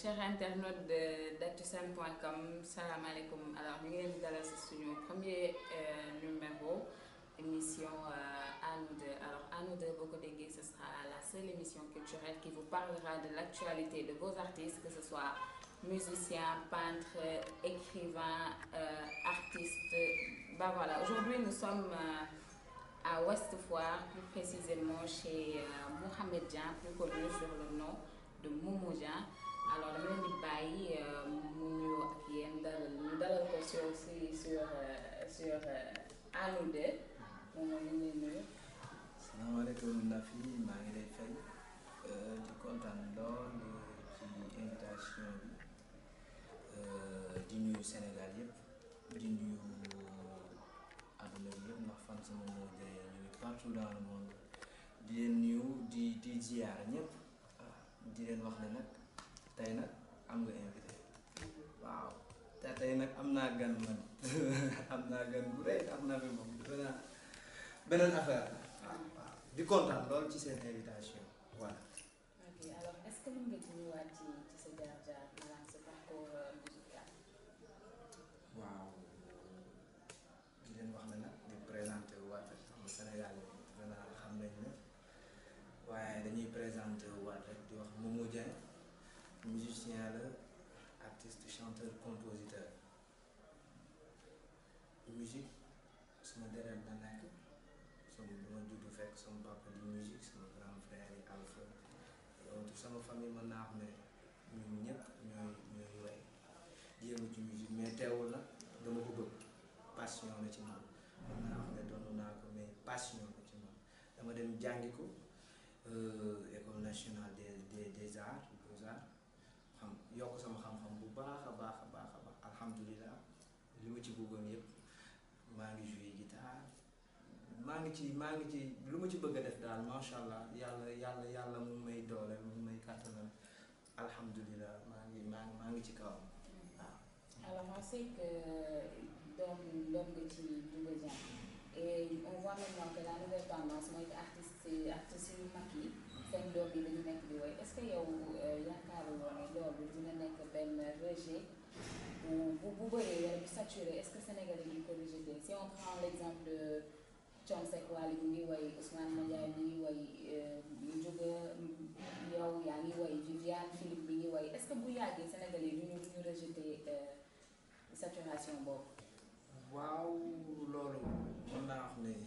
chers internautes de d'actusen.com salaamaaleykum alors ñu ngi leen di dalal si suñu premier numéro émission à nous deux alors à nous deux boo ko déggee ce sera la seule émission culturelle qui vous parlera de l'actualité de vos artistes que ce soit musiciens peintres écrivains euh, artistes bah voilà aujourd'hui nous sommes euh, à Ouest Foire plus précisément chez euh, Mohamed Dieng plus connu sur le nom de Momo Dieng alors dama leen di bàyyi mu nuyoo ak yéen dalal ñu dalal ko sur si sur sur à nous deux moom mooy ñu ngi lay nuyu. salaamaaleykum Nafi maa ngi lay fay di kontaan lool ci invitation bi di nuyu Sénégal yëpp di nuyu àdduna bi yëpp ndax fan sama moo de ñu ngi partout dans le monde di leen nuyu di di ziar ñëpp di leen wax ne nag tey nag am nga invité waaw te tey nag am naa gan man am naa gan bu rëy am naa fi moom beneen beneen affaire la waaw waaw di kontaan lool ci seen invitation voilà. ok alors est-ce que mën nga ci ñëwaat ci ci sa jaar-jaar maanaam sa parcours musical. waaw di leen wax ne nag di présenté waat rek xam nga Sénégal vraiment xam nañ ne waaye dañuy présenté waat rek di wax Momo Dieng musicien la artiste chanteur compositeur musique sama deret la nekk sama bu ma juddu fekk sama papa di musique sama grand frère yi Alpha donc sama famille mën naa xam ne ñun ñëpp ñooy ñooy way di yëngu ci musique mais teewul nag dama ko bëgg passion la ci man mën naa xam ne doon naa ko mais passion la ci man dama dem jàngi ko école nationale des des des arts beaux-arts xam yokk sama xam-xam bu baax a baax a baax a baax alhamdulilah li ma ci bëggoon yëpp maa ngi joué guitare maa ngi ci maa ngi ci lu ma ci bëgg a def daal macha allah yàlla yàlla yàlla mu may doole mu may kàttanal alhamdulilah maa ngi maa ngi maa ngi ci kawam waaw. alors on sait que doom doom nga ci Douga Dieng et on voit maintenant que la nouvelle tendance mooy que artistes artistes yu mag yi seen doom yi dañu nekk di woy est-ce que yow yaakaaruloo ne loolu dina nekk benn rejet bu bu bu bëree wala bu saturé est-ce que Sénégalais yi ko rejeté si on prend l'exemple de Thione Seck Wally mi ngi woy Ousmane Mandiaye mi ngi woy Ndiouga yow yaa ngi woy Viviane Philippe mi ngi woy est-ce que bu yàggee Sénégalais yi duñu duñu rejeté saturation boobu. waaw loolu mën naa wax ne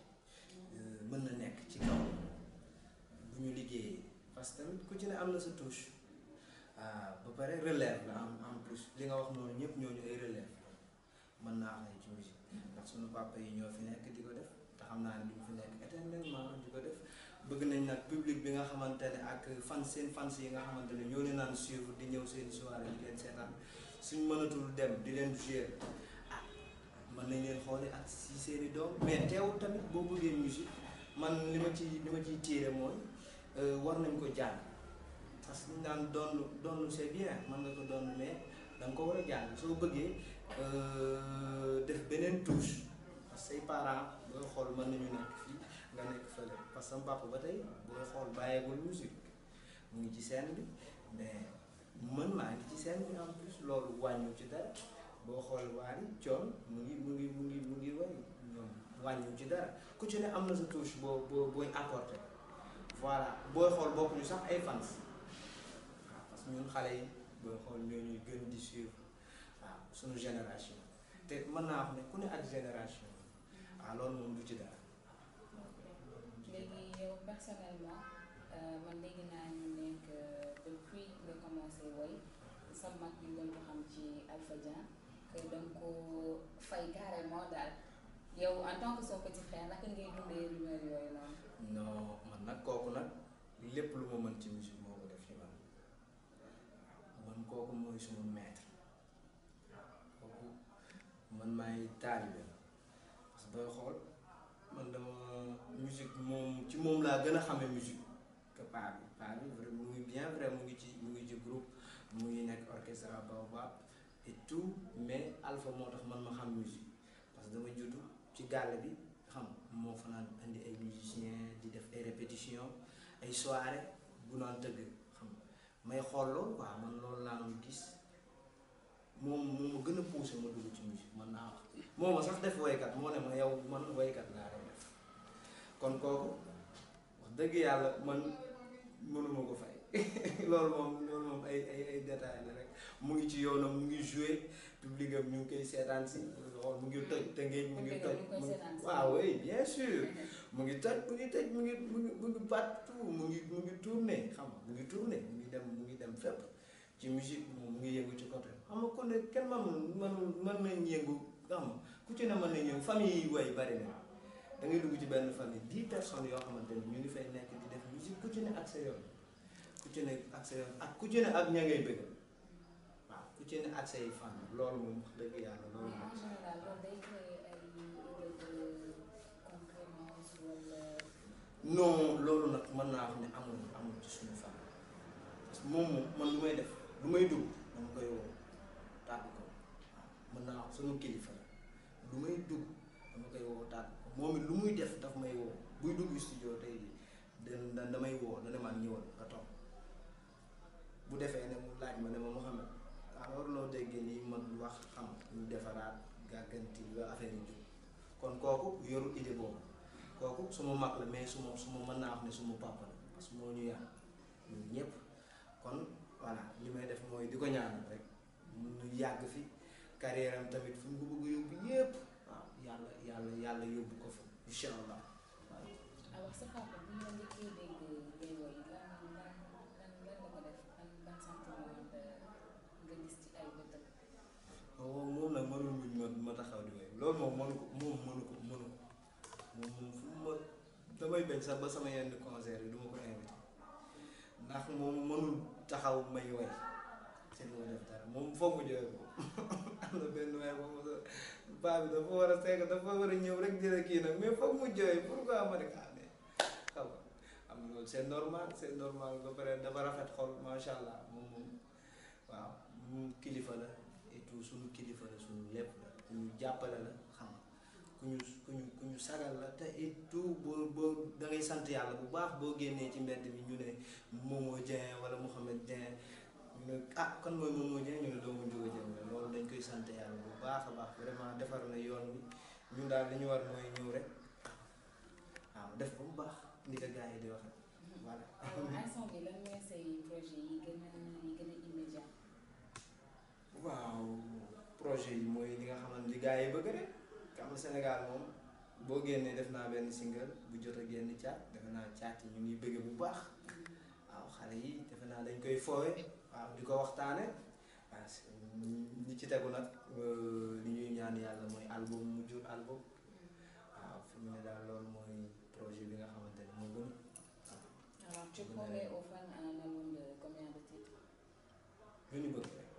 mën na nekk ci kaw bu ñu liggéeyee parce que tamit ku ci ne am na sa touche ba pare relève la en en plus li nga wax noonu ñëpp ñooñu ay relève mën naa wax ne ci musique ndax suñu papa yi ñoo fi nekk di ko def te xam naa ne duñ fi nekk éternellement di ko def bëgg nañ nag public bi nga xamante ne ak fan seen fans yi nga xamante ne ñoo leen naan suivre di ñëw seen soirée di leen seetaan suñ mënatul dem di leen jouer ah mën nañ leen xoole ak si seeni doom mais teewul tamit boo bëggee musique man li ma ci li ma ciy tiire mooy war nañ ko jàng parce que ñu naan doon doon c'est bien mën nga ko doon mais da nga ko war a jàng soo bëggee def beneen touche parce que say parents booy xool mën nañu nekk fii nga nekk fële parce que sama papa ba tey booy xool bàyyeegul musique mu ngi ci scène bi mais man maa ngi ci scène bi en plus loolu wàññiw ci dara boo xool waari coon mu ngi mu ngi mu ngi mu ngi way ñoom wàññiw ci dara ku ci ne am na sa touche boo boo booy apporté voilà booy xool bokkuñu sax ay fans waaw parce que ñun xale yi booy xool ñoo ñuy gën di suivre waaw suñu génération te mën naa wax ne ku ne ak génération waaw loolu moom du ci dara. léegi yow personnellement man léegi naa ñu nekk depuis nga commencé woy sa mag ñu gën ko xam ci Alpha Dieng que danga ko fay carrément daal yow en tant que son petit frère naka ngay dundee rumeur yooyu noonu. non man nag kooku nag lépp lu ma mën ci musique moo ko def ci man man kooku mooy suma maître kooku man maay taalibe parce que booy xool man dama musique moom ci moom laa gën a xamee musique que paa bi paa bi vrai mu ngi bien vrai mu ngi ci mu ngi ci groupe mu ngi nekk orchestre Baobab et tout mais Alpha moo tax man ma xam musique parce que dama juddu ci gàll bi xam moo fa naan indi ay musiciens di def ay répétitions ay soirées bu naan tëgg xam may xool loolu quoi man loolu laa doon gis moom moo ma gën a poussé ma dugg ci musique man naa wax moo ma sax def woykat moo ne ma yow man woykat laa lay def kon kooku wax dëgg yàlla man mënuma ko fay loolu moom loolu moom ay ay ay détails la rek mu ngi ci yoonam mu ngi joué public am ñu ngi koy seetaan si xool mu ngi toj Tëngéej mu ngi toj mu ngi waaw oui bien sûr mu ngi toj mu ngi toj mu ngi mu ngi mu ngi partout mu ngi mu ngi tourné xam nga mu ngi tourné mu ngi dem mu ngi dem fépp ci musique moom mu ngi yëngu ci côté xam nga kon ne kenn manul manul mën nañ yëngu xam nga ku ci ne mën nañ yëngu famille yi way bari na da ngay dugg ci benn famille dix personnes yoo xamante ni ñu ngi fay nekk di def musique ku ci ne ak sa yoon ku ci ne ak sa yoon ak ku ci ne ak ña ngay bëgg waaw ku ci ne ak say fan loolu moom wax dëgg yàlla loolu mais moom en général loolu day créer ay idée de concurrence wala. non loolu nag mën naa wax ne amul amul ci suñu famille parce que moom moom man lu may def lu may dugg dama koy woo tàgg ko waaw mën naa wax suñu kilifa la lu may dugg dama koy woo tàgg ko moom it lu muy def daf may woo buy dugg studio tey jii da damay woo dana ma ñëwal nga toog bu defee ne mu laaj ma ne ma Mouhamed alors loo déggee nii man wax xam ñu defaraat gàgganti ba affaire yi jóg kon kooku yorul idée boobu kooku suma mag la mais suma suma mën naa wax ne suma papa la parce que moo ñu yar ñun ñëpp kon voilà li may def mooy di ko ñaanal rek mu yàgg fi carrière am tamit fu mu ko bëgg a yóbbu yëpp waaw yàlla yàlla yàlla yóbbu ko fa incha allah waaw. alors sa papa bu ñu la njëkkee dégg ngay woy lan lan lan lan la ko def ban ban sentiment nga nga gis ci ay bëtëm. moom moom nag mënul muñ ma ma taxaw di wéy loolu moom mënu ko moom mënu ko mënu ko moom moom fu ma damay bañ sax ba sama yenn concert yi du ma ko invité ndax moom mënul taxaw may way te du ma def dara moom foog mu jooy ko am na benn waay moom sa baa bi dafa war a seeg dafa war a ñëw rek dina kii nag mais foog mu jooy pourquoi ma ne ah mais xam nga am na loolu c'est normal c'est normal ba pare dafa rafet xol macha allah moom moom waaw moom kilifa la et tout suñu kilifa la suñu lépp la ku ñu jàppale la xam nga ku ñu ku ñu ku ñu sagal la te et tout boo boo da ngay sant yàlla bu baax boo génnee ci mbedd mi ñu ne Momo Dieng wala Mouhamed Dieng ñu ne ah kon mooy Momo Dieng ñu ne doomu Njuga Dieng la loolu dañ koy sant yàlla bu baax a baax vraiment defar na yoon bi ñun daal li ñu war mooy ñëw rek waaw def ba mu baax ni ko gars yi di waxee voilà. alors instant bi lan mooy say projet yi gën a yi gën a immédiat. waaw projet yi mooy li nga xamante li gars yi bëgg rek xam nga Sénégal moom boo génnee def naa benn single bu jot a génn caat defe naa caat yi ñu ngi bëgg bu baax waaw xale yi defe naa dañ koy foowe waaw di ko waxtaane waaw ñi ci tegu nag li ñuy ñaan yàlla mooy album mu jur album waaw fi mu ne daal loolu mooy projet bi nga xamante ne moo gën alors tu promets aux fans un album de combien de titres. lu ñu bëgg rek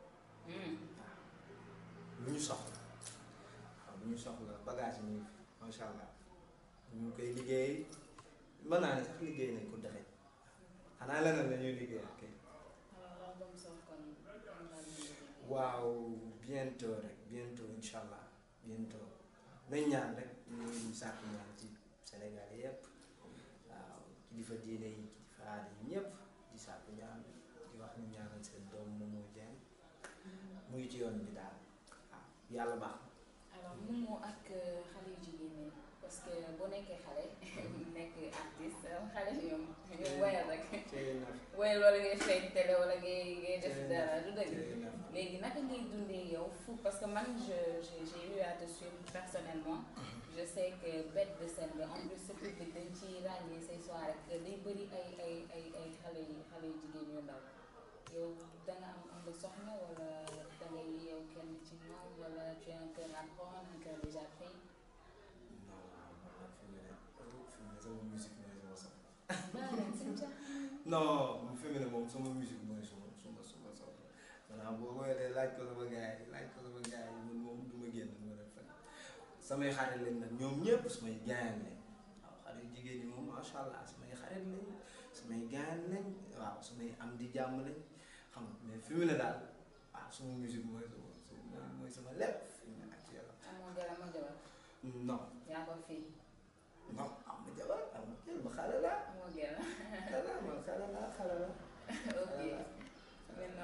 lu ñu soxla waaw lu ñu soxla bagage yi ñu ngi fi macha allah ñu ngi koy liggéey mën naa ne sax liggéey nañ ko dexe xanaa leneen la ñuy liggéey ak kay alors l'album sort kon kon daal di liggéey. waaw bientôt rek bientôt incha allah bientôt nañ ñaan rek ñu ngi sàkk ñaan ci Sénégal yépp waaw kilifa diine yi kilifa aada yi ñëpp di sàkk ñaan di wax ñu ñaanal seen doom Momo Dieng mu ngi ci yoon bi daal waaw yàlla baax na. alors Momo ak xale yu jigéen ñi parce que boo nekkee xale nekk artiste xale yi ñoom ñoom woyal rek tey na woyal wala ngay feeñ télé wala ngay ngay def dara du dëgg tey na léegi naka ngay dundee yow fu parce que man je j'ai j'ai eu à te suivre personnellement je sais que bête de scène nga en plus sa public dañ ci ràññee say soirée que day bëri ay ay ay ay xale yi xale yu jigéen yu ndaw yow da nga am am nga soxna wala da ngay yow kenn ci ñoom wala tu as un cœur à prendre un cœur déjà pris non man fi mu ne fi mu ne sama musique mooy sama soxla baa leen seen ca non fi mu ne moom sama musique mooy suma suma suma soxla maanaam boo ko yoree laaj ko sama gars yi laaj ko sama gars yi man moom du ma génn du ma def fenn samay xarit lañ nag ñoom ñëpp samay gaayan lañ waaw xale yu jigéen ñi moom macha allah samay xarit lañ samay gaayan lañ waaw samay am di jàmm lañ xam nga mais fi mu ne daal waaw suma musique mooy sama sama mooy sama lépp fi mu ne actuellement amoo jabar amoo jabar non yaa ko fii non am ma jabar am ma jël ma xale la amoo gel xale la man xale la xale la ok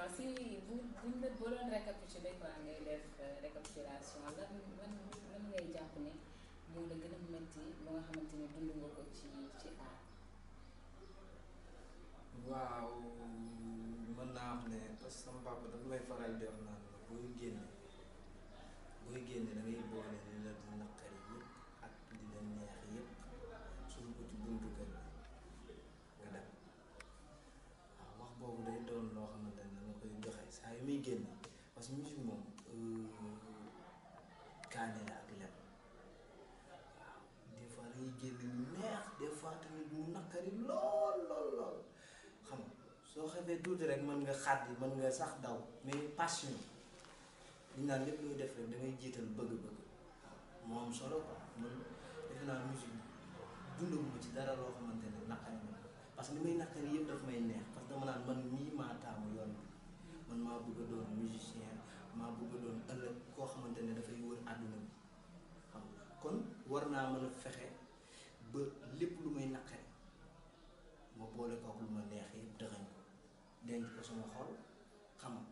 alors si bu buñ la boo doon récapituler quoi ngay def récapitulation lan lan lan ngay jàpp ne moo la gën a métti ba nga xamante ni dund nga ko ci ci aar. waaw mën naa wax ne parce que sama papa dafa may faral di wax naan la booy génne booy génne da ngay boole li la di naqari yëpp ak di la neex yëpp suñu ko ci buntu kër nga dem waaw wax boobu day doon loo xamante ne dama koy joxe saa yu muy génne parce que musique moom kaane la ak lem waaw des fois dangay génne lu neex des fois tamit mu naqari lool lool lool xam nga soo xamee tuuti rek mën nga xàddi mën nga sax daw mais passion li naan lépp looy def rek da ngay jiital bëgg-bëgg waaw moo am solo quoi man defe naa musique dundaguma ci dara loo xamante ne naqari na parce que li may naqari yëpp daf may neex parce que dama naan man mii maa taamu yoon bi man maa bëgg a doon musicien maa bëgg a doon ëllëg koo xamante ne dafay wër àdduna bi xam nga kon war naa mën a fexe ba lépp lu may naqari ma boole kook lu ma neex yëpp dëxañ ko denc ko sama xol xam nga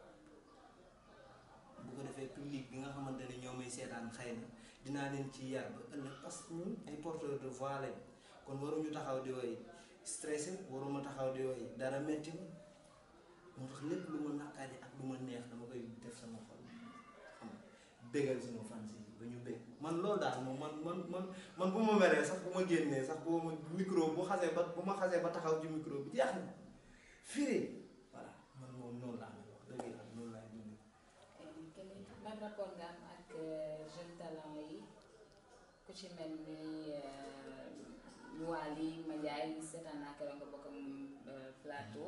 bu ko defee public bi nga xamante ne ñoo may seetaan xëy na dinaa leen ci yar ba ëllëg parce que ñun ay porteurs de voix lañ kon waruñu taxaw di woy stressé waruma taxaw di woy dara metti ma moo tax lépp lu ma naqari ak lu ma neex dama koy def sama xol xam nga bégal sama fans yi ba ñu bég man loolu daal moom man man man man bu ma meree sax bu ma génnee sax bu ma micro bu xasee ba bu ma xasee ba taxaw ci micro bi jeex na firi voilà man moom noonu laa mel wax dëgg yàlla noonu laay dundee. quel ban rapport nga am ak jeune talent yi ku ci mel ni Wally Madiaye seetaan naa keroog nga bokk ak plateau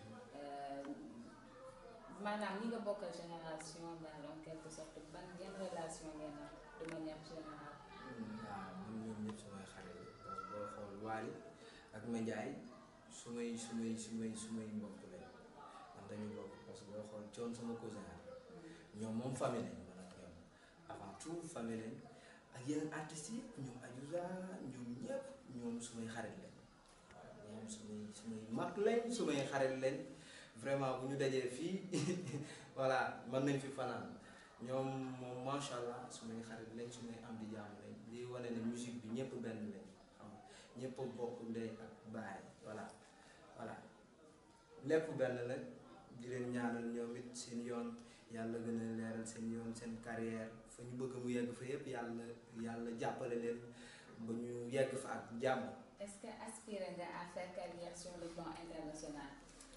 maanaam ñi nga bokkal génération daal en quelque sorte ban yan relation ngeen am de manière générale. waaw man ñoom ñëpp sumay xarit la parce que boo xool Wally ak Madiaye sumay sumay sumay sumay mbokk lañ ndax dañu bokk parce que boo xool coon sama cousin la ñoom moom famille lañ man ak ñoom avant tout famille lañ ak yeneen artistes yi ñoom Adiouza ñoom ñëpp ñoom sumay xarit lañ waaw ñoom sumay sumay mag lañ sumay xarit lañ vraiment bu ñu dajee fii voilà mën nañ fi fanaan ñoom moom macha allah sumay xarit lañ sumay am di jàmm lañ di wane ne musique bi ñëpp benn lañ xam nga ñëpp bokk ndey ak baay voilà voilà lépp benn la di leen ñaanal ñoom it seen yoon yàlla gën a leeral seen yoon seen carrière fa ñu bëgg mu yegg fa yëpp yàlla yàlla jàppale leen ba ñu yegg fa ak jàmm. est-ce que aspiré nga à faire carrière sur le plan international.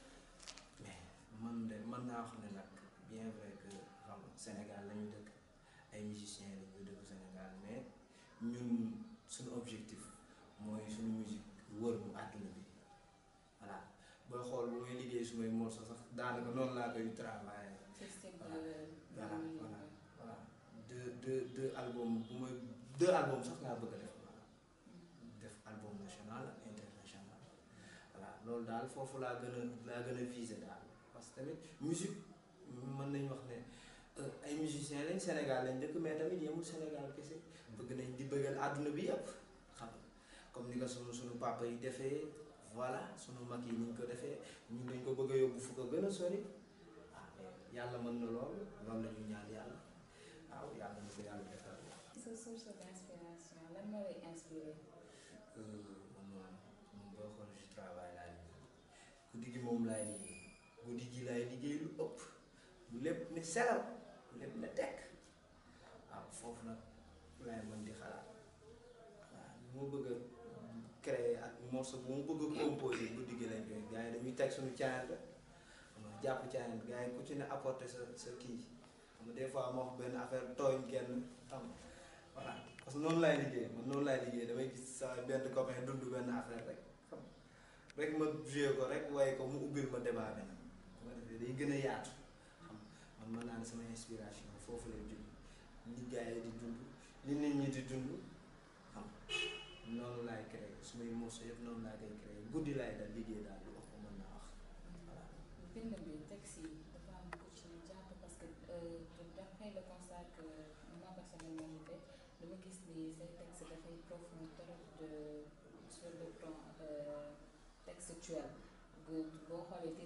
mais man de mën naa wax ne nag bien vrai que xam nga Sénégal la ñu dëkk ay musiciens la ñu dëkk Sénégal mais ñun suñu objectif mooy suñu musique wër mu àdduna bi voilà booy xool bu may liggéey su may morceau sax daanaka noonu laa koy travailler système Voilà. de. voilà voilà voilà deux deux deux albums bu may deux albums sax laa bëgg a def voilà def album national ak international voilà loolu daal foofu laa gën a laa gën a viser daal parce que tamit musique mën nañu wax ne euh, ay musiciens lañ Sénégal lañ dëkk mais tamit yemul Sénégal kese bëgg nañ di bëggal àdduna bi yëpp xam nga comme ni nga sunu sunu papa yi defee voilà sunu mag yi ni ñu ko defee ñun dañ ko bëgg a yóbbu fu ko gën a sori ah mais yàlla mën na lool loolu la ñu ñaan yàlla waaw yàlla na ko yàlla defal sa source d'inspiration lan moo lay inspiré. moom moom boo xool ci travail laay liggéey guddi gi moom laay liggéey guddi gi laay liggéey lu ëpp lu lépp ne selaw lu lépp ne tekk waaw foofu nag laay mën di xalaat waaw lu ma bëgg a créer ak morceau bu ma bëgg a composer guddi gi lañ koy gars yi dañuy teg suñu caayante xam nga jàpp caayante gars yi ku ci ne apporter sa sa kii xam nga des fois ma wax benn affaire tooñ kenn xam nga voilà parce que noonu laay liggéey man noonu laay liggéey damay gis sa benn copain dund benn affaire rek xam nga rek ma joué ko rek waaye ko mu ubbil ma débat bi nag bu ko defee day gën a yaatu xam nga man mën naa ne sama inspiration foofu lay jóg li gars yi di dund li nit ñi di dund xam nga noonu laay créé sumay morceau yëpp noonu laa koy créé guddi laay dal liggéey daal lu wax ko mën naa wax voilà. bind bi texte yi dafa am ku ci jàpp parce que euh, d'après le constat que moi personnellement j'ai fait dama gis ni say texte dafay profond trop de sur le plan euh, textuel bu boo xoolee titre bu ci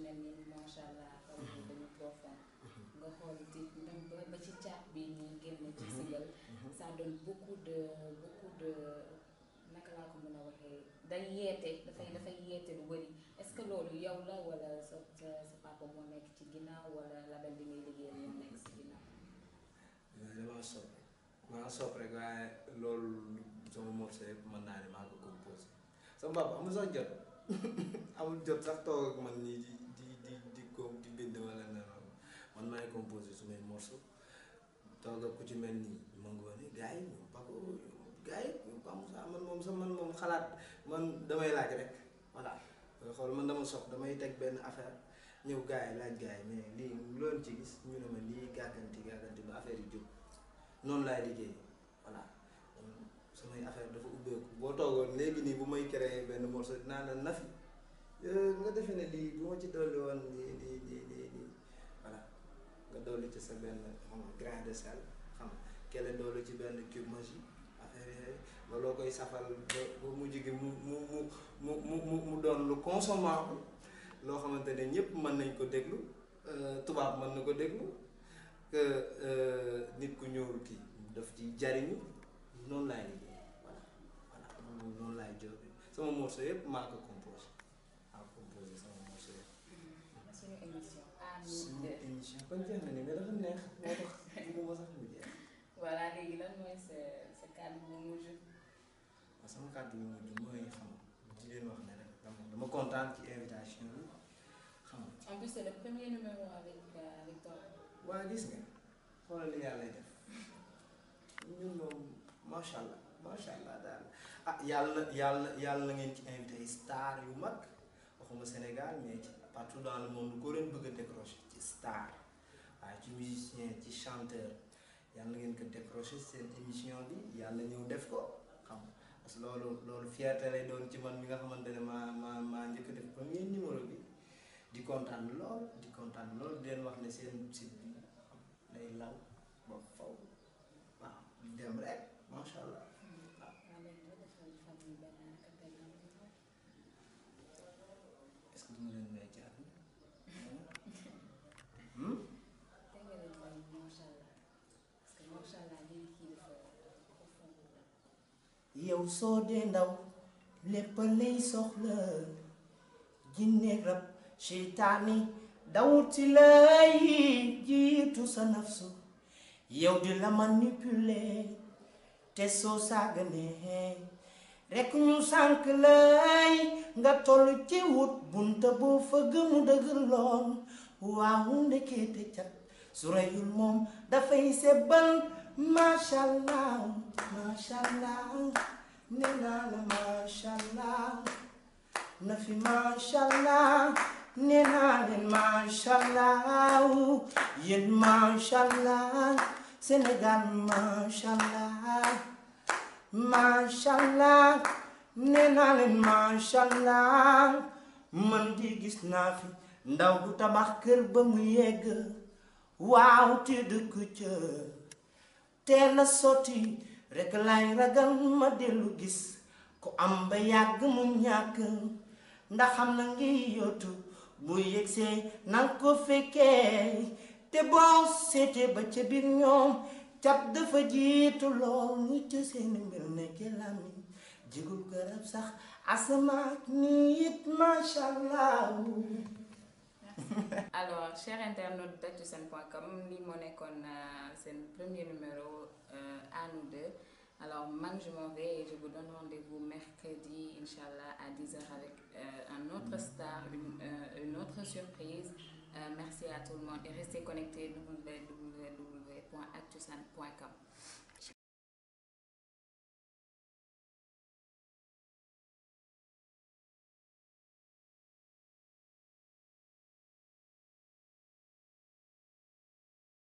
mel ni macha allah kaw bi dañu profond nga xool di même ba ba ci caat bi ñuy génn ci sigal ça donne beaucoup de beaucoup de naka laa ko mën a waxee day yeete dafay dafay yeete lu bëri est-ce que loolu yow la wala sa sa sa papa moo nekk ci ginnaaw wala label bi ngay liggéeyal moo nekk ci ginnaaw. damaa sopp maa sopp rek waaye loolu sama morceau yëpp mën naa ne maa ko composé sama papa amul sax jot amul jot sax toog ak man nii di di di di ko di bind wala ne man maay composé su may morceau toog ak ku ci mel nii ma ngoone gars yi ñoom Paco gars yi ñoom Pa Moussa man moom sax man moom xalaat man damay laaj rek voilà nga xool man dama sox damay teg benn affaire ñëw gars yi laaj gars yi mais lii loolu ci gis ñu ne ma lii gàgganti gàgganti ba affaire yi jóg noonu laay liggéey voilà samay affaire dafa ubbeeku boo toogoon léegi nii bu may créer benn morceau dinaa la nafi nga defee ne lii bu ma ci dolli woon lii lii lii lii lii voilà nga dolli ci sa benn xam nga grain de sel xam nga kele dolli ci benn cube magie affaire yooyu ba loo koy safal ba ba mujj gi mu mu mu mu mu mu mu doon lu consommable loo xamante ne ñëpp mën nañ ko déglu tubaab mën na ko déglu que nit ku ñuul kii daf ci jariñu noonu laay liggéey voilà voilà noonu laay jóge sama morceau yëpp maa ko composé maa ko composé sama morceau yëpp. suñu émission à suñu nous émission kon jeex na ni mais dafa neex moo tax bëgguma sax mu jeex. voilà léegi lan mooy sa sa kàddu bu mujj. waaw sama kàddu yu mujj mooy xam di leen wax ne rek dama dama kontaan ci invitation bi xam nga en plus c'est le premier numéro avec euh, avec toi. waa gis nga xoolal li yàlla def ñun moom macha allah macha allah daal ah yàlla yàlla yàlla na ngeen ci invité ay star yu mag waxuma Sénégal mais ci partout dans le monde ko leen bëgg a décrocher ci star waaye ci musicien ci chanteur yàlla na ngeen ko décrocher seen émission bi yàlla ñëw def ko xam nga parce que loolu loolu fierté lay doon ci man mi nga xamante ne maa maa maa njëkk a def premier numéro bi di kontaan lool di kontaan lool di leen wax ne seen site bi day law ba faw waaw di dem rek macha allah waaw léegi nga defal famille benn acapella est-ce que duma leen may jaar te nga leen may macha allah parce que macha allah lii kii dafa dafa fonk la. yow soo dee ndaw lépp lay soxla jinne rab seytaani dawuti lay jiitu sa nafsu yow di la manipuler te soo sàgganee rekk ñu sànk lay nga toll ci wut bunta boo fëgg mu dëgër lool waaw ndekete cat su reyul moom dafay sebbal masha allah masha allah nee naa la masha allah na fi masha allah nee naa leen masha allah yéen masha allah Sénégal masha allah masha allah nee naa leen masha allah man di gis naa fi ndaw du tabax kër ba mu yegg waaw te dëkk ca teel a sotti rek lay ragal ma dellu gis ku am ba yàgg mu ñàkk ndax xam na ngi yottu bu yegsee nanga ko fekkee te boo seetee ba ca biir ñoom cap dafa jiitu lool ñu ca seeni mbir nekke làmmiñ jigul garab sax asamaak nit masha allah alors chers internautes d'actusen.com lii moo nekkoon euh, seen premier numéro euh, à nous deux alors man je m'en vais et je vous donne rendez-vous mercredi inchallah à 10h avec euh, un autre star une, euh, une autre surprise Euh, merci à tout le monde et restez connectés www.actusen.com